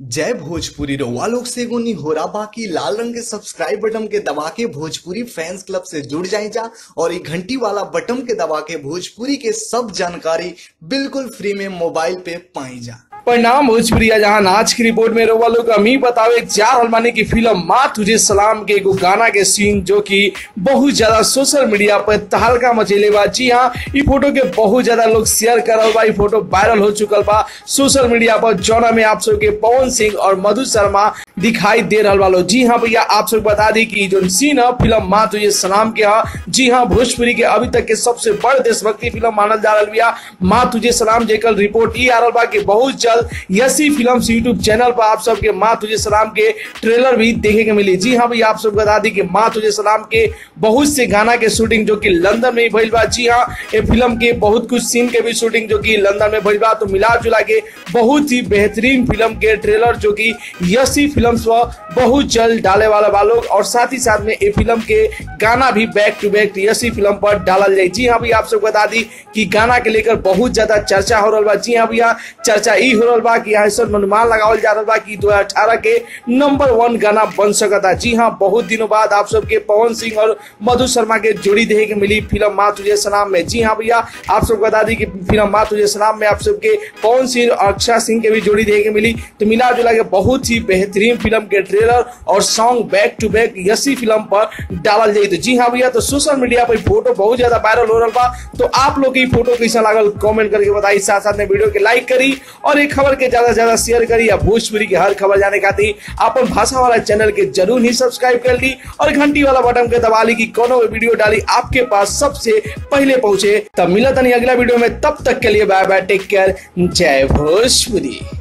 जय भोजपुरी रउआ लोग से एगो निहोरा बाकी लाल रंग के सब्सक्राइब बटन के दबा के भोजपुरी फैंस क्लब से जुड़ जाए जा और ये घंटी वाला बटन के दबा के भोजपुरी के सब जानकारी बिल्कुल फ्री में मोबाइल पे पाई जा परिणाम भोजपुरिया जहां आज की रिपोर्ट में रउआ लोग हम ही बतावे चार हलमानी की फिल्म माँ तुझे सलाम के एगो गाना के सीन जो कि बहुत ज्यादा सोशल मीडिया पर तहलका मचेले बा जी हाँ ई फोटो के बहुत ज्यादा लोग शेयर कर रहा बा ई फोटो वायरल हो चुकल बा सोशल मीडिया पर जौना में आप सबके पवन सिंह और मधु शर्मा दिखाई दे रहा वालो जी हाँ भैया आप सब बता दी कि जो सीन है फिल्म माँ तुझे सलाम के है जी हाँ भोजपुरी के अभी तक के सबसे बड़ देशभक्ति फिल्म मानल जा रहा बिया माँ तुझे सलाम जेकल रिपोर्ट ई आ रहा बा कि बहुत जल्द यसी फिल्म यूट्यूब चैनल पर आप सबके माँ तुझे सलाम के ट्रेलर भी देखे के मिली जी हाँ भैया आप सब बता दी कि माँ तुझे सलाम के बहुत से गाना के शूटिंग जो कि लंदन में भइल बा जी हाँ ये फिल्म के बहुत कुछ सीन के भी शूटिंग जो कि लंदन में भइल बा तो मिला जुला के बहुत ही बेहतरीन फिल्म के ट्रेलर जो कि यसी फिल्म बहुत जल्द डाले वाला बा लोग और साथ ही साथ में ये फिल्म के गाना भी बैक टू बैक यसी फिल्म पर डालल जाए जी हाँ भैया आप सबको बता दी कि गाना के लेकर बहुत ज्यादा चर्चा हो रहा बा जी हाँ भैया चर्चा ई हो रहा बा कि ऐसा अनुमान लगावल जा रहा बा कि 2018 के नंबर वन गाना बन सकता जी हाँ बहुत दिनों बाद आप सबके पवन सिंह और मधु शर्मा के जोड़ी देखे के मिली फिल्म माँ तुझे सलाम में जी हाँ भैया आप सबको बता दी कि फिल्म माँ तुझे सलाम में आप सबके पवन सिंह और अक्षय सिंह के भी जोड़ी देखे के मिली तो मिला जुला के बहुत ही बेहतरीन फिल्म के ट्रेलर और सॉन्ग बैक टू बैक यसी फिल्म पर डालल जाए तो जी हाँ भैया तो सोशल मीडिया पर फोटो बहुत ज्यादा वायरल हो रहा बा तो आप लोग की फोटो कैसा लागल कमेंट करके बताई साथ साथ में वीडियो के लाइक करी और एक खबर के ज्यादा से ज्यादा शेयर करी या भोजपुरी की हर खबर जाने खातिर अपन भाषा वाला चैनल के जरूर ही सब्सक्राइब कर ली और घंटी वाला बटन के दबा ली की कोनो भी वीडियो डाली आपके पास सबसे पहले पहुंचे तब मिला तनी अगला वीडियो में तब तक के लिए बाय बाय टेक केयर जय भोजपुरी